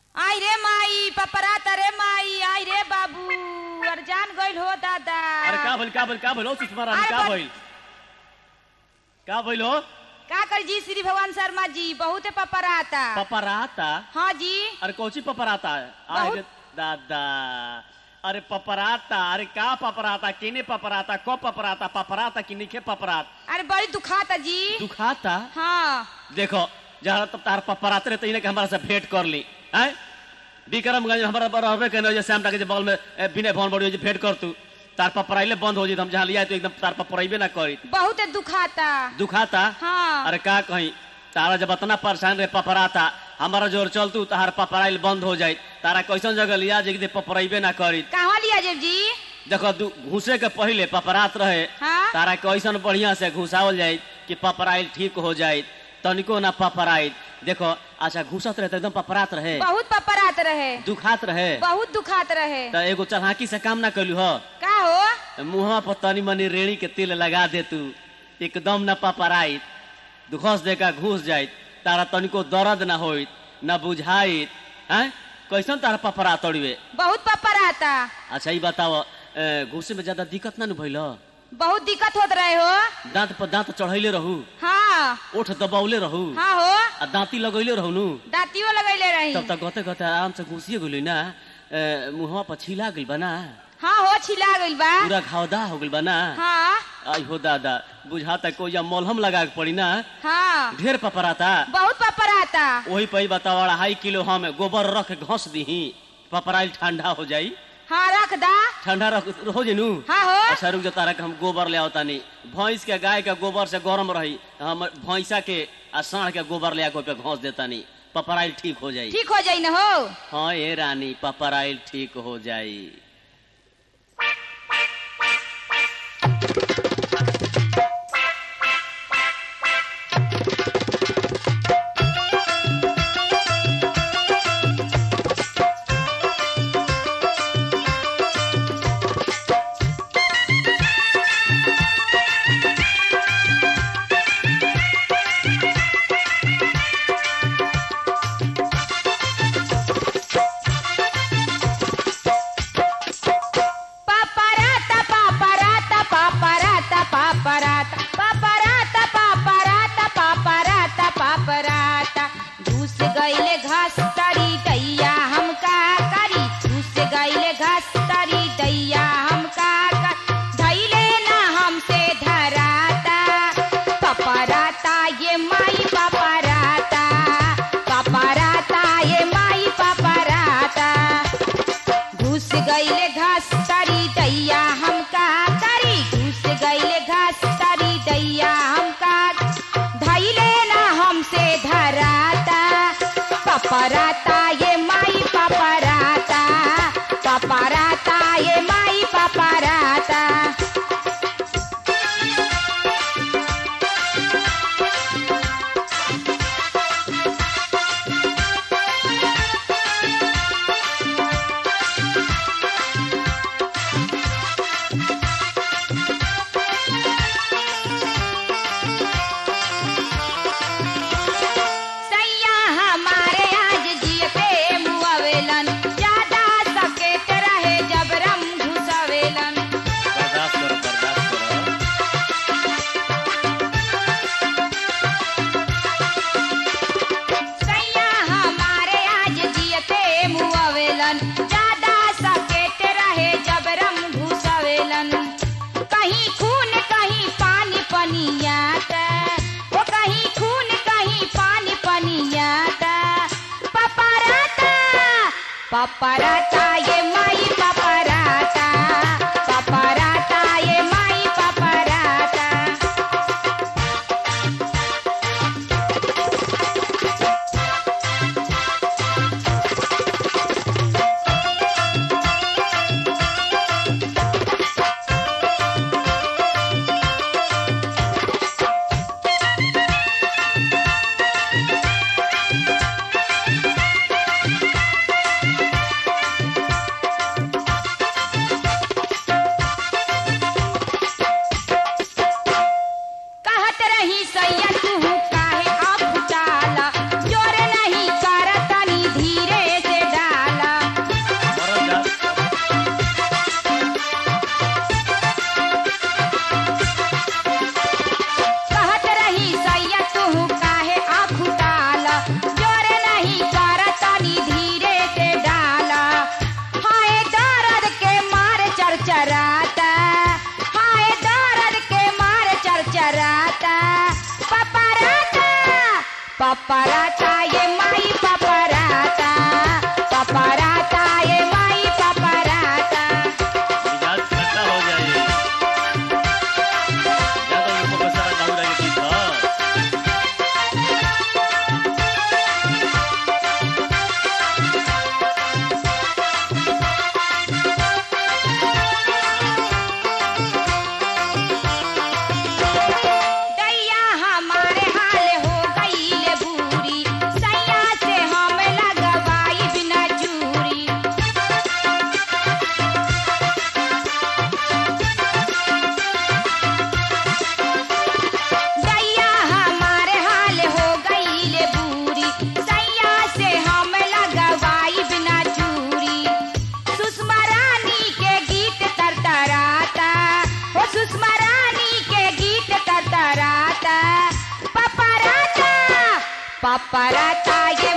आई रे माई पपरात रे माई आई रे बाबू अर जान गइल हो दादा अरे का भइल का भइल का भइल हो सुषमा रानी अरे का बन- भइल का भइल हो का कर जी श्री भगवान शर्मा जी बहुत पपराता पपराता हाँ जी अरे कौची पपराता है आए बहुत- रे दादा अरे पपराता अरे का पपराता किने पपराता को पपराता पपराता कि निखे पपरात अरे बड़ी दुखाता जी दुखाता हाँ देखो जहाँ तब तार पपराते रहते इन्हें के हमारा से भेंट कर ली हैं विक्रमगंज में हमारा रहबे कहने जे श्याम के बगल में ए, विनय भवन बड़ी जे भेंट कर तू तार पपराइले बंद हो जी हम जहाँ लिया तो एकदम तार पपराइबे ना करी बहुत दुखाता दुखाता हाँ अरे का कहीं तारा जब इतना परेशान रहे पपराता हमारा जोर चलतू तार पपराइल बंद हो जाए तारा कैसन जगह लिया जे कि पपराइबे ना करी कहवा लिया जेब जी देखो दू- घुसे के पहले पपरात रहे हाँ तारा कैसन बढ़िया से घुसावल जाए कि पपराइल ठीक हो जाए तनिको ना पपराइल देखो अच्छा घुसत रहे तो एकदम पपरात रहे बहुत पपरात रहे दुखात रहे बहुत दुखात रहे तो एगो चढ़ाकी से काम ना कैलू हो का हो मुहवा पर तनी मनी रेड़ी के तेल लगा दे तू एकदम न पपराइत घुस देका घुस जाइत तारा तनिको दर्द ना होइत न बुझाइत हैं कैसन तारा पपरा तोड़िवे बहुत पपराता अच्छा ई बताओ ए, घुसे में ज्यादा दिक्कत ना न भइल बहुत दिक्कत होत रहे हो दांत पर दांत चढ़ैले रहू हाँ ओठ दबावले रहू हाँ हो आ दांती लगैले रहू नु दातियो लगैले रही तब तक गते गते आराम से घुसिए गेली ना ए, मुहवा पर छिला गइल बा ना हाँ हो छिला गइल बा पूरा घावदा हो गइल बा ना हाँ आई हो दादा बुझाता कोई या मलहम लगा के पड़ी ना हाँ ढेर पपराता बहुत पपराता वही पे बताओ अढ़ाई किलो हम गोबर रख के घस दीही पपराइल ठंडा हो जाई हाँ रख दा ठंडा रख हो जेनू हाँ हो अच्छा रुक जा तारा के हम गोबर ले आवता नहीं भैंस के गाय के गोबर से गरम रही हम भैंसा के आ साढ़ के गोबर ले आके ओपे घस देता नहीं पपराइल ठीक हो जाई ठीक हो जाई न हो हाँ ए रानी पपराइल ठीक हो जाई पपराता पपराता पपराता पपराता पपराता पपराता पपराता पपराता घुस गईले घास तरी दैया हम का करी घुस गईले घास तरी दैया हम का कर धैले ना हमसे धराता पपराता ये माई पपराता पपराता ये माई पपराता घुस गईले घास तरी दैया हम का करी घुस गईले घास तरी दैया हम का धैले ना हमसे धराता पपराता ये माई पपराता पपराता ये माई पपराता सैया हमारे आज जिए पे मुआवेलन ज्यादा सकेत रहे जब रम घुसावेलन बर्दाश्त करो बर्दाश्त करो सैया हमारे आज जिए पे मुआवेलन ज्यादा सकेत रहे जब रम घुसावेलन कहीं खून कहीं पानी पनियाता वो कहीं खून कहीं पानी पनियाता पपराता पपराता ये माई पपराता पपराता ये माई पपराता पपराता ये माई पपराता पपराता ये माई पपराता मिजाज ठंडा हो जाए ज्यादा ऊपर का सारा दारू रहेगा ठीक है दैया हमारे हाल हो गई बूरी सैया से हम लगवाई बिना चूरी दैया हमारे हाल हो गई बूरी सैया से हम लगवाई बिना चूरी सुषमा रानी के गीत तरतराता हो सुषमा रानी के गीत तरतराता पपराता पपराता ये